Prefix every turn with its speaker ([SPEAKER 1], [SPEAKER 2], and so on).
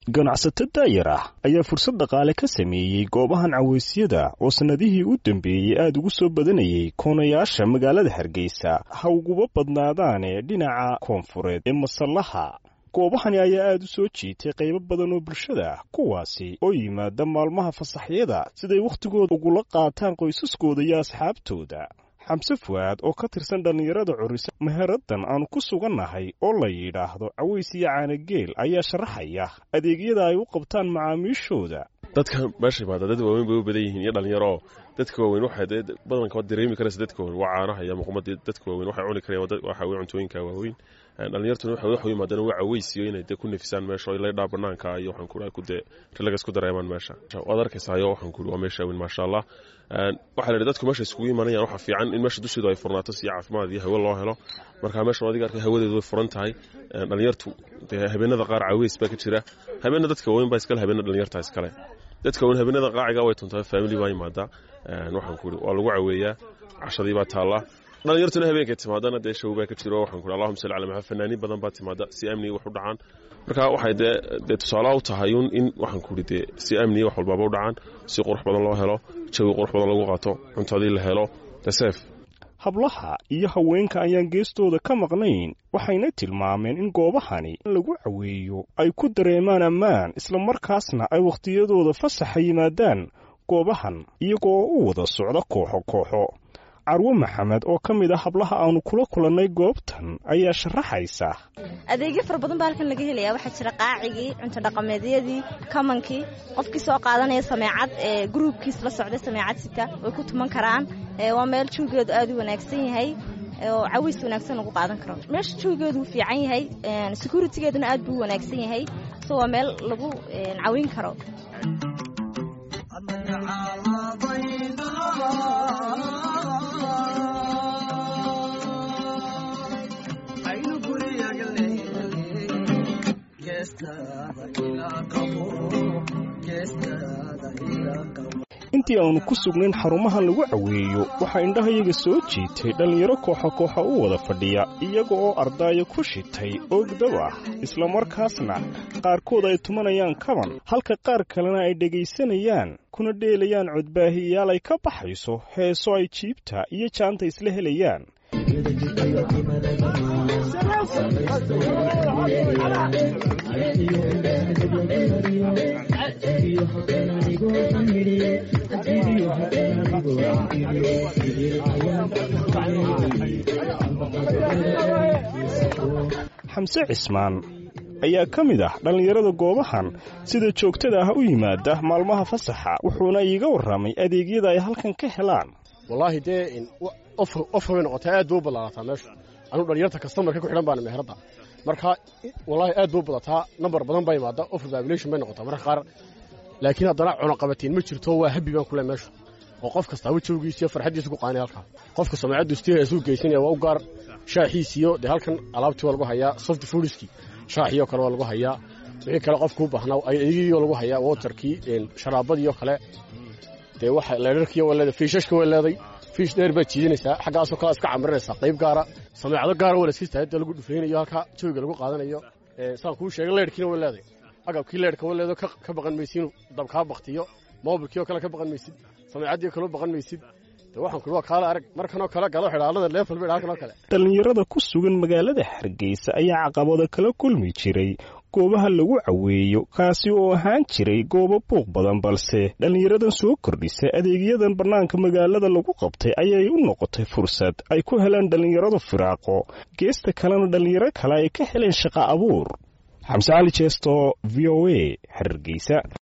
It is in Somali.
[SPEAKER 1] ganacsato daayar ah ayaa fursad dhaqaale ka sameeyey goobahan cawaysyada oo sannadihii u dambeeyey aad ugu soo badanayay koonayaasha magaalada hargeysa ha uguba badnaadaane dhinaca koonfureed ee masallaha goobahani ayaa aad u soo jiitay qaybo badan oo bulshada ah kuwaasi oo yimaada maalmaha fasaxyada siday wakhtigooda ugula qaataan qoysaskooda iyo asxaabtooda xamse fu'aad oo ka tirsan dhallinyarada curisa meheraddan aanu ku sugannahay oo la yidhaahdo caways iyo caanageel ayaa sharaxaya adeegyada ay u qabtaan macaamiishooda
[SPEAKER 2] dadka meesha imaada dad waaweyn bay u badan yihiin iyo dhallinyaro dadka waaweyn waxay dee badanka waad dareemi karaysa dadka waaweyn waa caanaha iyo muqmadii dadka waaweyn waxay cuni karayaan waxa weye cuntooyinka waaweyn dhallinyartuna waxay wax u yimaadaan waa cawaysiyo inay dee ku nafisaan meesha oo laydhaa banaanka iyo waxaan ku ku dee relagas ku dareemaan meesha waad arkaysayo waxaan ku waa meesha weyn maasha allah waxaa la yidhi dadku meesha iskugu imanayaan waxaa fiican in meesha dusheedu ay furnaato si caafimaad iyo hawo loo helo marka meeshan adiga arkay hawadeedu way furan tahay dhallinyartu dee habeenada qaar caways baa ka jira habeena dadka waaweyn baa iskale habeena dhallinyarta iskale dadka waaweyn habeenada qaaciga way tuntaa family baa yimaada waxaan ku waa lagu caweeyaa cashadii baa taallaa dhalinyartuna habeenkay timaadana dee show baa ka jiro waxaan ku allahuma salli ala maxamed fanaaniin badan baa timaada si amniga wax u dhacaan marka waxay dee dee tusaalaha u tahay un in waxaan ku idhi dee si amniga wax walbaaba u dhacaan si qurux badan loo helo jawi qurux badan lagu qaato cuntadii la helo deseef
[SPEAKER 1] hablaha iyo haweenka ayaan geestooda ka maqnayn waxayna tilmaameen in goobahani lagu caweeyo ay ku dareemaan ammaan islamarkaasna ay wakhtiyadooda fasaxa yimaadaan goobahan iyagoo u wada socda kooxo kooxo carwo maxamed oo ka mid a hablaha aanu kula kulannay goobtan ayaa sharaxaysa
[SPEAKER 3] adeegyo fara badan baa halkan laga helayaa waxaa jira qaacigii cunto dhaqameedyadii kamankii qofkii soo qaadanaya sameecad ee gruubkiis la socda sameecad sita way ku tuman karaan waa meel jawgeedu aad u wanaagsan yahay oo caways wanaagsan lagu qaadan karo meesha jawgeedu wuu fiican yahay securitigeeduna aad buu u wanaagsan yahay so waa meel lagu cawin karo
[SPEAKER 1] intii aanu ku sugnayn xarumaha lagu caweeyo waxaa indhahayaga soo jiitay dhallinyaro kooxa kooxa u wada fadhiya iyaga oo ardaayo ku shitay oogdab ah islamarkaasna qaarkood ay tumanayaan kaban halka qaar kalena ay dhegaysanayaan kuna dheelayaan codbaahiyayaal ay ka baxayso heeso ay jiibta iyo jaanta isla helayaan xamse cismaan ayaa ka mid ah dhallinyarada goobahan sida joogtada ah u yimaada maalmaha fasaxa wuxuuna iiga warramay adeegyada ay halkan ka helaan
[SPEAKER 4] wallaahi dee ofka bay noqotay aad bay u ballaarataa meeshu anugu dhalinyarta kastamarka ku xidhan baana meheradda marka wallaahi aad bay u badataa nambar badan baa imaada offer population bay noqotaa marka qaar laakiin haddana cunuqabatiin ma jirto waa habi baan kule meeshu oo qof kastaaba jawgiisa iyo farxaddiisa ku qaanay halkaa qofka samecaddu istiheesuu geysanaya waa u gaar shaaxiisiyo dee halkan alaabtii waa lagu hayaa soft foodiskii shaaxiyo kale waa lagu hayaa wixii kale qofkuu baahnaa adeegyadiioo lagu hayaa waterkii sharaabadiioo kale dee waxa leedharkiiyo waa leeday fiishashka waa leeday fiish dheer baad jiidanaysaa xaggaasoo kale iska camirinaysaa qayb gaara sameecado gaara waa layska istaagda lagu dhufaynayo halkaa jawiga lagu qaadanayo saan kuu sheegay leedhkiina waa leeday agabkii leedhka waa leedo ka baqan maysid inuu dab kaa baktiyo moobilkii oo kale ka baqan maysid sameecaddii kaloo baqan maysid de waxaan kuli waa kaala arag markanoo kale galo xidhaalada leefal bay halkanoo kale
[SPEAKER 1] dhallinyarada ku sugan magaalada hargeysa ayaa caqabado kala kulmi jiray goobaha lagu caweeyo kaasi oo ahaan jiray goobo buuq badan balse dhallinyaradan soo kordhisa adeegyadan bannaanka magaalada lagu qabtay ayay u noqotay fursad ay ku helaan dhallinyaradu firaaqo geesta kalena dhallinyaro kale ay ka heleen shaqa abuur xamse cali jeesto v o a hargeysa